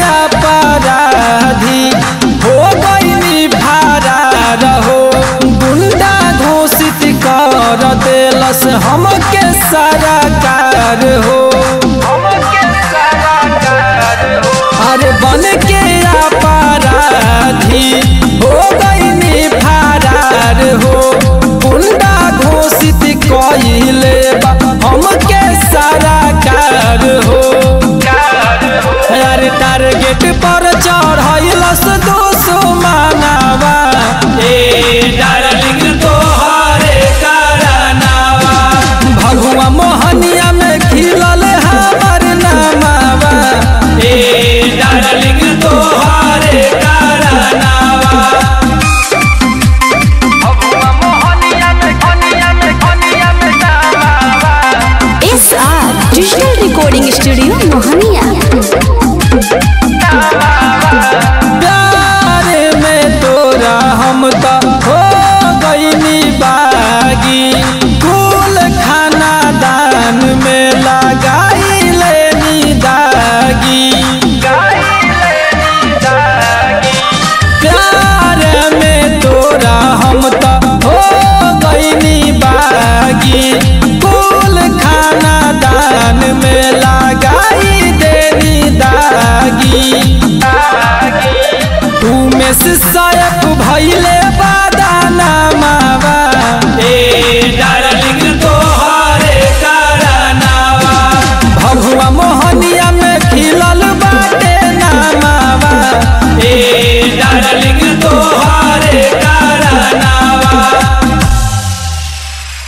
अपराधी हो गईनी भारा रहो गुंडा घोषित कर देलस हमके सरकार हो अरे बन के अपराधी हो गईनी फरार हो गुंडा घोषित कइले बा हमके सरकार हो अरे टारगेट पर चढ़ैलस दोसो मानावा ए डार्लिंग तोहरे कारनावा भगवा मोहनिया में खिलल हमर नामावा ए डार्लिंग तोहरे कारनावा S R digital recording studio Mohania प्यार में तोरा हम तो हो गईनी बागी कुल खाना दान में लगाई लेनी दागी प्यार में तोरा हम तो हो गईनी बागी कुल खाना दान में लगाई देनी दागी तू में से सायक भइले बा